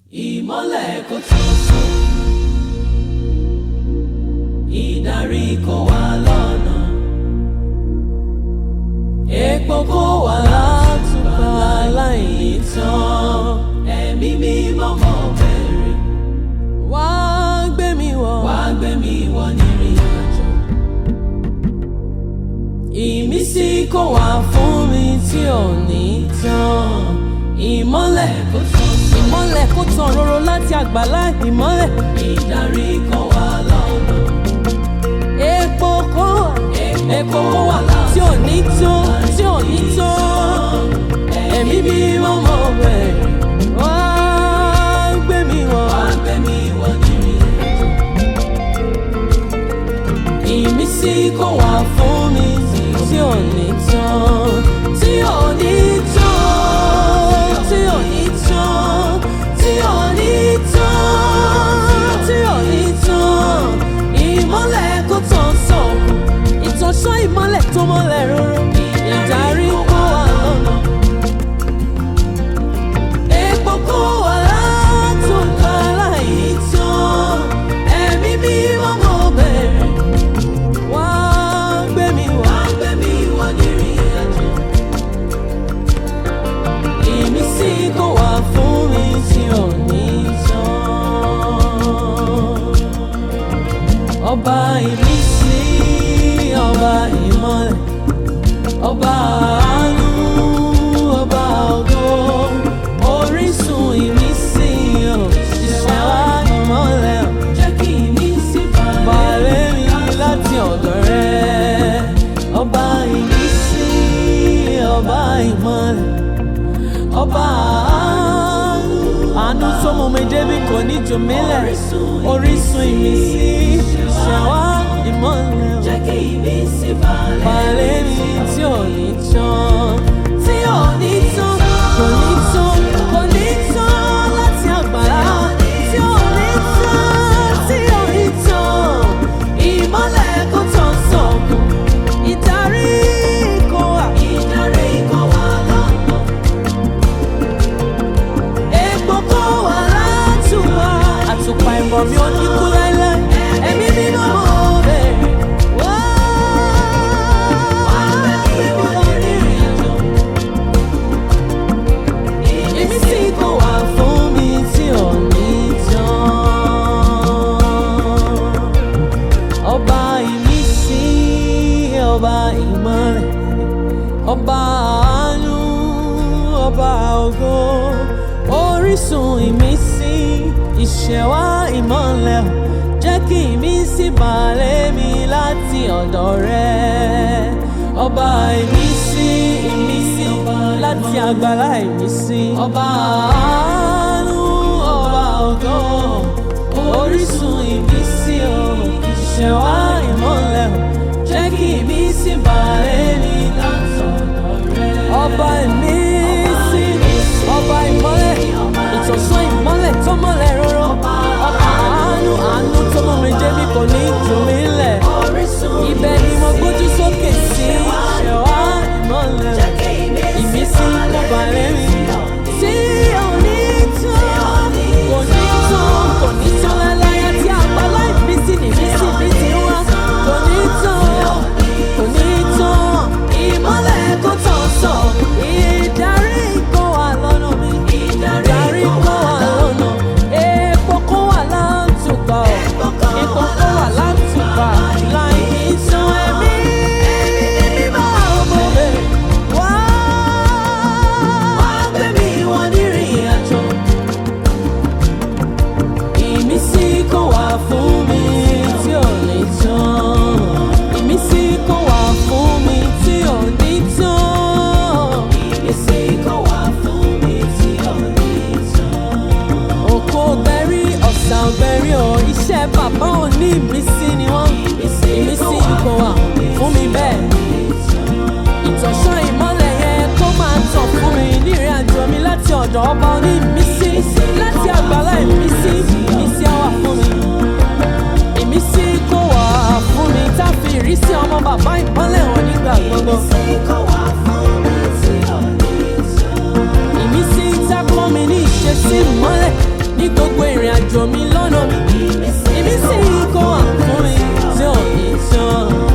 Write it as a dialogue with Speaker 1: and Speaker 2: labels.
Speaker 1: ìmọ́lẹ̀ kò tó sùn ìdarí kò wá lọ́nà epo kò wá látùbà láìní tán ẹ̀mí mímọ́ mọ́ bẹ̀rẹ̀ wá gbé mi wọ̀ wá gbé mi wọ̀ nírìn àjò ìmísí kò wá fún mi tí ò ní tán ìmọ́lẹ̀ kò tán ìmọ́lẹ̀ kò tán roro láti àgbàlá ìmọ́lẹ̀ ìdarí kò wá lọ́nà epo kò wá epo kò wá tí ò ní tán tí ò ní tán ẹ̀mí mímọ́ mọ́ bẹ̀rẹ̀ wá gbé mi wọ̀ wá gbé mi wọ̀ nírìn àjò ìmísí kò wá fún mi tí ò ní tán tí ò ní tán tí ò ní tán tí ò ní tán tí ò ní tán ìmọ́lẹ̀ kò tán sọ̀kù ìtọ́sọ́ ìmọ́lẹ̀ tó mọ́lẹ̀ róró ìdarí kó wà lọ́nà epo kó wà látòkà láì tán ẹ̀mí mímọ́ mọ́ bẹ̀rẹ̀ wá gbé mi wá gbé mi wá nírìn àjò ìmísí kò wá fún mi tí ò ní tán ọba ìmísí ọba ìmọ́lẹ̀ ọba àánú ọba ògo orísun ìmísí ò ìṣẹ̀wá ìmọ́lẹ̀ ò jẹ́ kí ìmísí balẹ̀ mi láti ọ̀dọ̀ rẹ ọba ìmísí ọba ìmọ́lẹ̀ ọba àánú àánú tó mú mi débi kò ní jù mí lẹ̀ orísun ìmísí ìṣẹ̀wá ìmọ́lẹ̀ ò
Speaker 2: Jẹ́ kí ìmísí balẹ̀
Speaker 1: balẹ̀ mi tí ò ní tán tí ò ní tán kò ní tán kò ní tán láti àgbàlá tí ò ní tán tí ò ní tán ìmọ́lẹ̀ kò tán sọ̀kù ìdarí kò wà
Speaker 2: ìdarí kò wá lọ́nà.
Speaker 1: epo kò wà látùwà àtùpà ìmọ̀ mi ò ní kú láéláé ẹ̀mí mímọ́ mo bẹ̀rẹ̀ wá ìmísí kò wá fún mi tí ò ní tán ọba ìmísí ọba ìmọ́lẹ̀ ọba àánú ọba ògo orísun ìmísí ìṣẹ̀wá ìmọ́lẹ̀ jẹ́ kí ìmísí balẹ̀ mi láti ọ̀dọ̀ rẹ ọba ìmísí ìmísí láti àgbàlá ìmísí ọba àánú ọba ògo orísun ìmísí o ìṣẹ̀wá ìmọ́lẹ̀ jẹ́ kí ìmísí balẹ̀ mi láti ọ̀dọ̀ rẹ ọba ìmísí ọba ìmọ́lẹ̀ ìtọ̀sán ìmọ́lẹ̀ tó mọ́lẹ̀ róró ọba àánú àánú tó mọ́ mi débi kò ní jù mí lẹ̀
Speaker 2: Orísun
Speaker 1: ibẹ̀ ni mo gbójú sókè sí ṣẹ̀wá ìmọ́lẹ̀
Speaker 2: Jẹ́ kí ìmísí
Speaker 1: ìmísí kò balẹ̀ mi tí ò ní tán kò ní tán kò ní tán láláyà tí àgbàlá ìmísí nìmísí mi ti wá kò ní tán kò ní tán ìmọ́lẹ̀ kò tán sọ ìdarí kò wà lọ́nà mi ìdarí kò wà lọ́nà epo kò wà látùpà ọ̀ epo kò wà látùpà láì ní tán ẹ̀mí mímọ́ ọmọ bẹ̀rẹ̀ wá.
Speaker 2: wá gbé mi wọ nírìn àjò.
Speaker 1: Ìmísí kò wá fún mi tí ò ní tán. Ìmísí kò wá fún mi tí ò ní tán.
Speaker 2: Ìmísí kò wá fún mi tí ò ní tán.
Speaker 1: Òkò ọ̀gbẹ́rí ọ̀sà ọ̀gbẹ́rí ọ̀ iṣẹ́ bàbá ò ní ìmísí ni wọ́n. Ìmísí kò wá fún mi bẹ́ẹ̀. Ìtọ̀sán ìmọ́lẹ̀ yẹn kó máa tàn fún mi nírìn àjò mi láti ọ̀dọ̀ ọba oní ìmísí láti àgbàlá ìmísí ìmísí á wà fún mi. Ìmísí kò wá fún mi tá a fi ìrísí ọmọ bàbá ìmọ́lẹ̀ hàn nígbà gbogbo.
Speaker 2: Ìmísí kò wá fún mi tí ò ní tán.
Speaker 1: Ìmísí tá a kọ́ mi ní ìṣesí ìmọ́lẹ̀ ní gbogbo ìrìn àjò mi lọ́nà mi ìmísí kó wà fún mi tí ò ní tán.